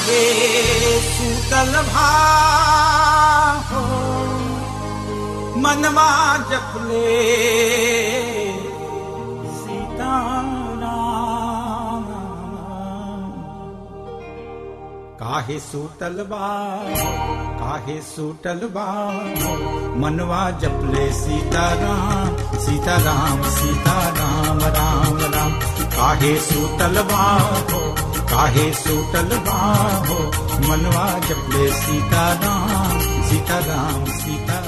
काहे सूतल भाहो मनवा जपले सीताराम काहे सूतल बा काहे सूतल बा मनवा जपले सीताराम सीताराम सीताराम राम राम काहे सूतल बा हो काहे सूतल बा हो मनवा जपले सीताराम सीताराम सीता